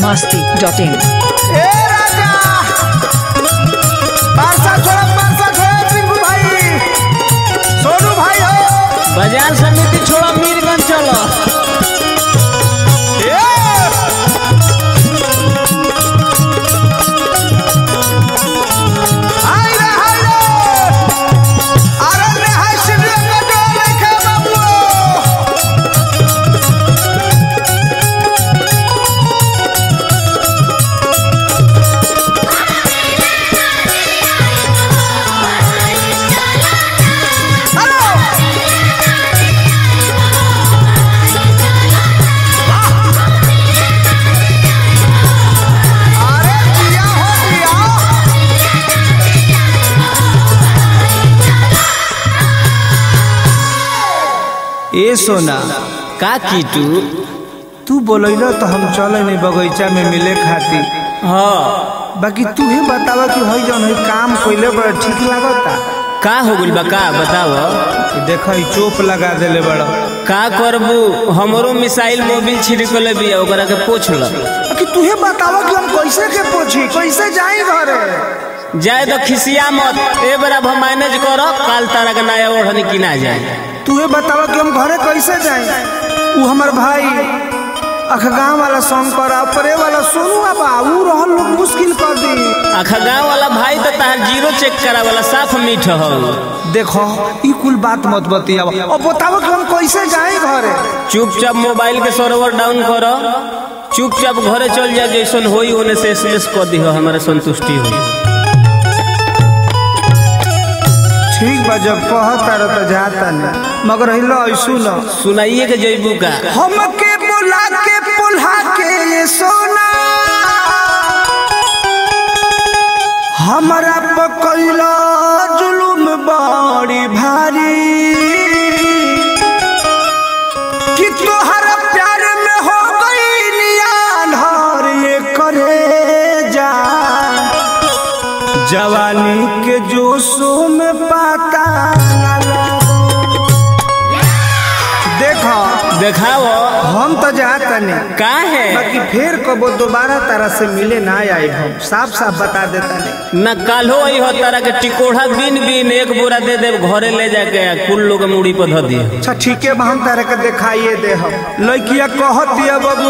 masti.in. ए राजा पारसा छोड़ा पारसा छोड़ा टिंकू भाई सोनू भाई हो बाजार समिति छोड़ा मीरगंज चलो ए हाय रे हाय रे अरे रे हाय शिवलिंग का डोर लेके बाबू हेलो अरे दिया हो दिया ए सोना का कीटू तू बोलैलो तो हम चले नहीं बगीचा में मिले खातिर हाँ बाकी तू ही बतावा कि हई जौन हई काम कइले बड़ा ठीक लागता का हो गइल बा का बताव कि देखा ई चोप लगा देले बड़ा का करबू हमरो मिसाइल मोबिल छिड़कले बिया ओकरा के पोछ ल कि तू ही बतावा कि हम कैसे के पोछी कैसे जाई घरे जाए तो खिसिया मत ए बरा हम मैनेज करो काल तारा के नया ओढ़नी किना जाए तू ही बतावा कि हम घरे कैसे जाई ऊ हमर भाई अखगांव वाला शंकर आ परे वाला सोनू बा ऊ रहल लोग मुश्किल कर दी आखा गाँव वाला भाई तो तार जीरो चेक करा वाला साफ मीठ हो देखो ई कुल बात मत बतियावा अब बतावा कि हम कैसे जाई घरे चुपचाप मोबाइल के सर्वर डाउन करो चुपचाप घरे चल जा जैसन होई ओने से एसएमएस कर दी हमारा संतुष्टि होई ठीक बा जब कहता रह तो जाता नहीं मगर हिलो ऐसू न सुनाइए के जैबू का हमके बुला के पुल्हा के ये सोना हमरा पकैला जुलुम बड़ी भारी कि तोहरा प्यार में हो गई नियान ये करे जा जवानी के जोशों में पाता न लगो। देखो देखाओ हम तो जाता नहीं का है बाकी फिर कबो दोबारा तरह से मिले ना आए हम साफ साफ बता देता नहीं न काल्हो आई हो तारा के टिकोढ़ा बीन बीन एक बोरा दे दे घरे ले जाके आ कुल लोग मुड़ी पर धर दिए अच्छा ठीक है हम तरह के दिखाइए दे हम लड़किया कहत दिया बाबू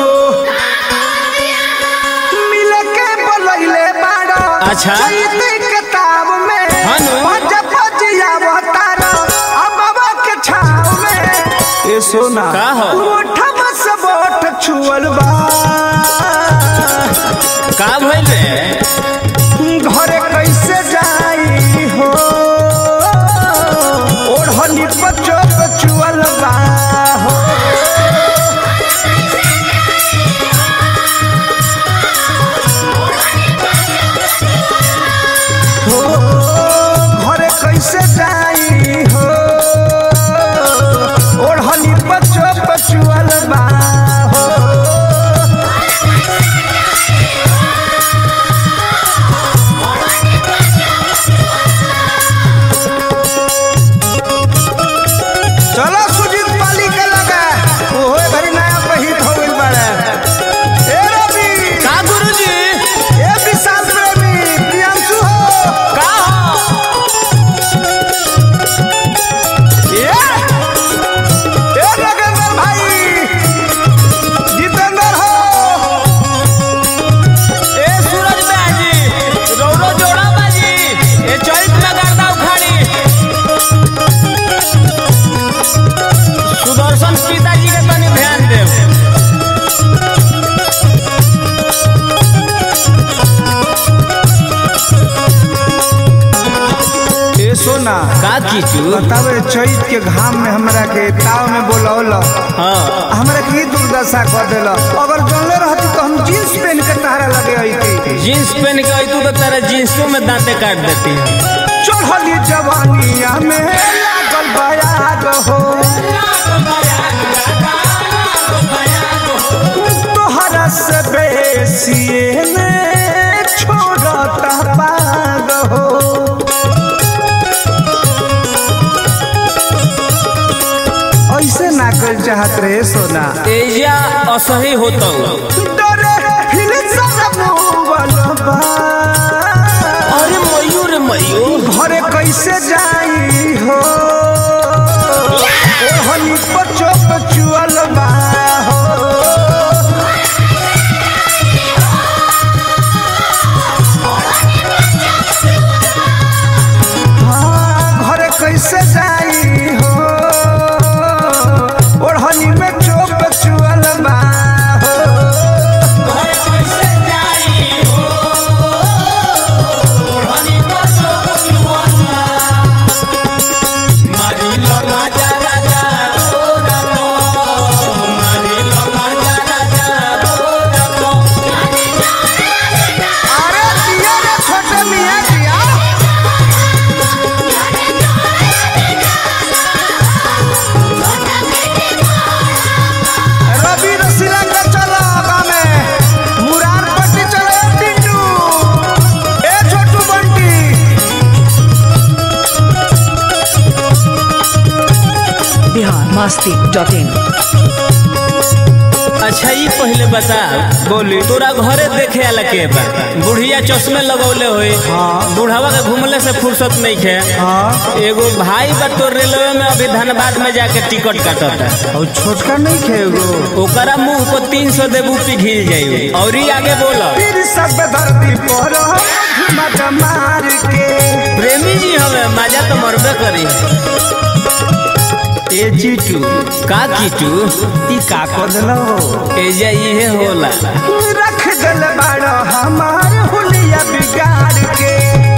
मिले के बोलैले बाड़ो अच्छा। चैती किताब में हाँ नु। भज भजिया बतारो अबवा के छाव में ए सोना का हो? उठब से बोठ छुअल बा का भइल रे घरे कैसे जाई हो ओढ़नी पचो पचुअल बा हो हो, घरे कैसे जाई हो ओढ़नी पचो पचुअल बा हो चलो सुजीत पाली के लगा ओहो भरी नया पहित हो गइल बाड़े ए रवि का गुरुजी ए विशाल प्रेमी प्रियांशु हो का हो ए ए नगेंद्र भाई जितेंद्र हो ए सूरज बाजी रौरो जोड़ा बाजी ए चैत में गर्दा उखाड़ी सुदर्शन पिताजी के तनी ध्यान देव ए सोना का कीचू बतावे चैत के घाम में हमरा के ताव में बोलौल हाँ हमरा के ई दुर्दशा कर देल अगर जानले रहती तो हम जींस पहन के तहरा लगे आई जींस पहन के आई तू तो तेरा जींसों में दांते काट देती है चढ़ली जवानिया में लागल बयाग हो तोहरा से बेसी में छोड़ता पाग हो ऐसे ना कर चाहत रहे सोना एजा असही होता डरे हिल बा अरे मयूर मयूर घरे कैसे जाई हो ओहनी पचो पचुअल बा हो हाँ, घरे कैसे जाई हो ओढ़नी में चोप चुअल बा हो अरे दिया रे छोटे मियाँ दिया रवि रसीला का चलो आगा में मुरार पट्टी चलो ए टिंडू ए छोटू बंटी बिहार मस्ती डॉट इन अच्छा ये पहले बता बोली तोरा घरे देखे आला के बा बुढ़िया चश्मे लगौले होई हाँ। बुढ़ावा के घूमले से फुर्सत नहीं खे हाँ एगो भाई बा तोर रेलवे में अभी धनबाद में जाके टिकट काटता और छोटका नहीं खेगो ओकरा मुंह को तीन सौ देबू पिघिल जाई और ही आगे बोल फिर सब धरती पर मत मार के प्रेमी जी हमें मजा तो मरबे करी ए जीटू का कीटू ई का कदलो एजा इहे होला रख गल बाड़ो हमार हुलिया बिगाड़ के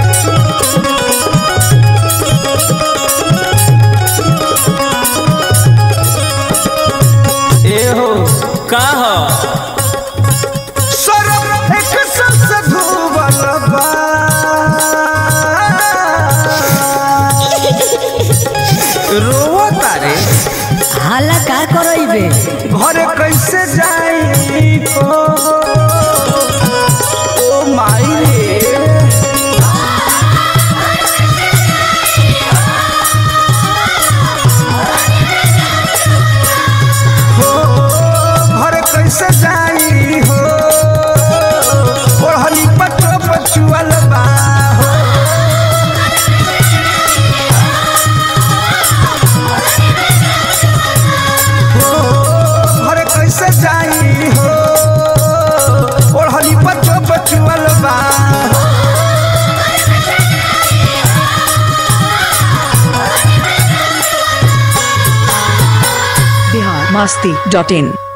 ए हो का हो सरब एक सबसे धुबल बा रोवो तारे हाला का करइबे घरे कैसे जाई हो ओ माई रे हो घरे कैसे जाई हो ओढ़नी पचो पचुअल बा हो हो घरे कैसे जाई हो ओढ़नी पचो पचुअल बा हो बिहार मस्ती डॉट इन